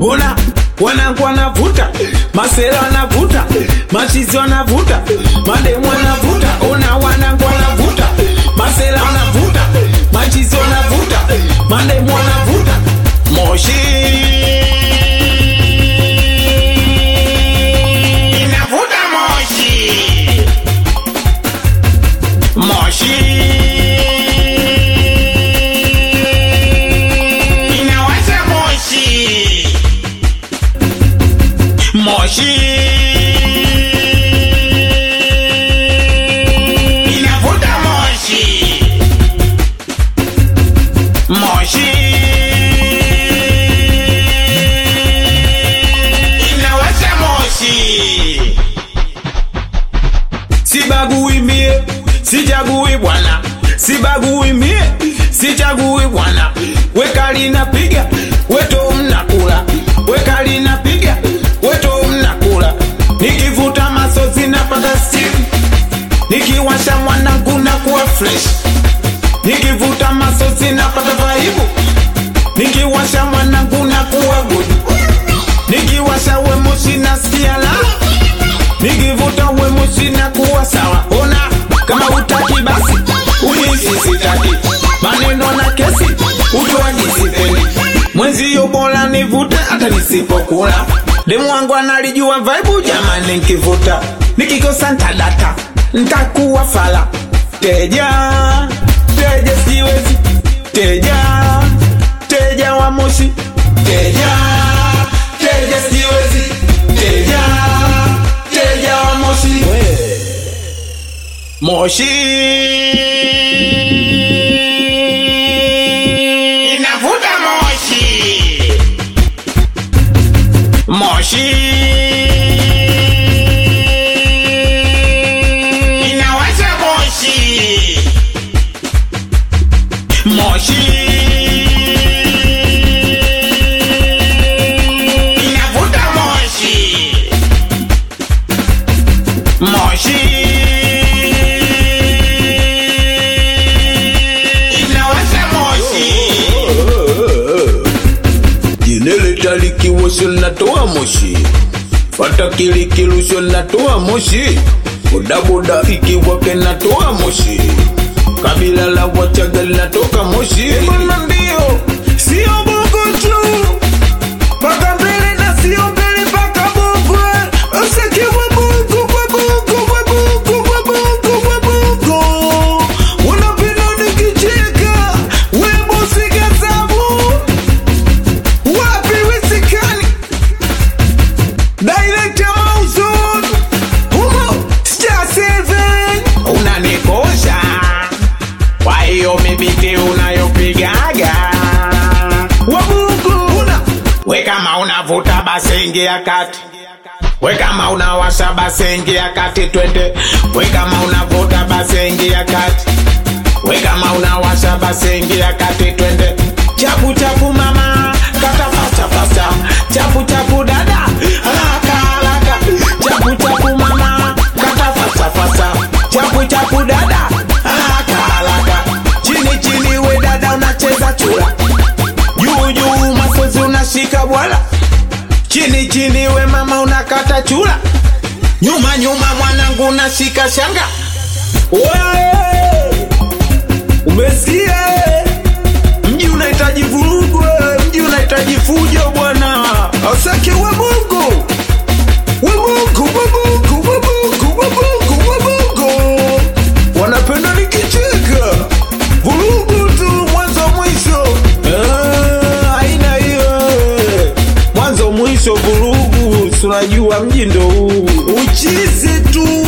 ona wanangu wanavuta masela wanavuta machizi wanavuta mademu wanavuta ona wanangu wanavuta masela wanavuta machizi wanavuta mademu wanavuta moshi inavuta moshi moshi inawasha moshi moshi inavuta moshi moshi inawasha moshi sibagui mie sichagui bwana sibagui mie sichagui bwana wekali napiga weto mnakula wekali napiga weto mnakula nikivuta masozi napata stimu nikiwasha mwanangu na kuwa fresh nikivuta masozi napata vaibu nikiwasha mwanangu na kuwa good nikiwasha wemoshi nasikia la nikivuta wemoshi na kuwa sawa ona kama utaki basi ujizi sitaki maneno na kesi ujuaji sipendi mwenzio bora nivute hata nisipokula demu wangu analijua vaibu jamani nkivuta nikikosa ntadata ntakuwa fala teja teja siwezi teja teja wa moshi teja teja siwezi teja teja wa moshi moshi inavuta moshi moshi inawasha moshi moshi inavuta moshi moshi inawasha moshi Jineleta likiwasho linatoa moshi, fata kilikirusho linatoa moshi, bodaboda ikiwake linatoa moshi, kabila la Wachaga linatoka moshi. Mbona ndio sio bongo tu mpaka mbele na sio mbele mpaka bongo usikiwe bongo kwa bongo kwa bongo kwa bongo kwa bongo unapenda nikicheka webo sigazabu wapi wisikani direct mauzun humo star seven unanikosha kwa hiyo mibiti unayopigaga wabugu una we kama unavuta basi ingia kati we kama unawasha basi ingia kati twende we kama unavuta basi ingia kati we kama unawasha basi ingia kati twende chapu chapu mama kata fasta fasta chapu chapu dada haraka haraka chapu chapu mama kata fasta fasta chapu chapu dada haraka haraka chini chini we dada unacheza chura juu juu masozi unashika bwala chini chini we mama unakata chura nyuma nyuma mwanangu unashika shanga Wewe! umesikia mji unahitaji vurugu eh, mji unahitaji fujo bwana asake we mungu we mungu we mungu we mungu we mungu we mungu wanapenda nikicheka vurugu tu mwanzo mwisho Eh, haina hiyo eh. mwanzo mwisho vurugu tunajua mji ndo huu uchizi tu